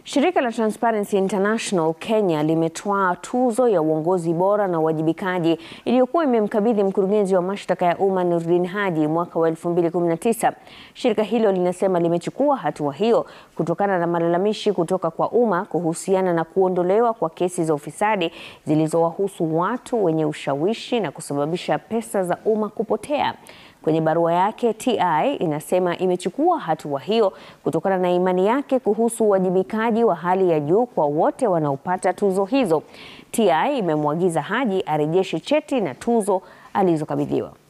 Shirika la Transparency International Kenya limetwaa tuzo ya uongozi bora na uwajibikaji iliyokuwa imemkabidhi mkurugenzi wa mashtaka ya umma Nurdin Haji mwaka wa 2019. Shirika hilo linasema limechukua hatua hiyo kutokana na malalamishi kutoka kwa umma kuhusiana na kuondolewa kwa kesi za ufisadi zilizowahusu watu wenye ushawishi na kusababisha pesa za umma kupotea. Kwenye barua yake, TI inasema imechukua hatua hiyo kutokana na imani yake kuhusu uwajibikaji wa hali ya juu kwa wote wanaopata tuzo hizo. TI imemwagiza Haji arejeshe cheti na tuzo alizokabidhiwa.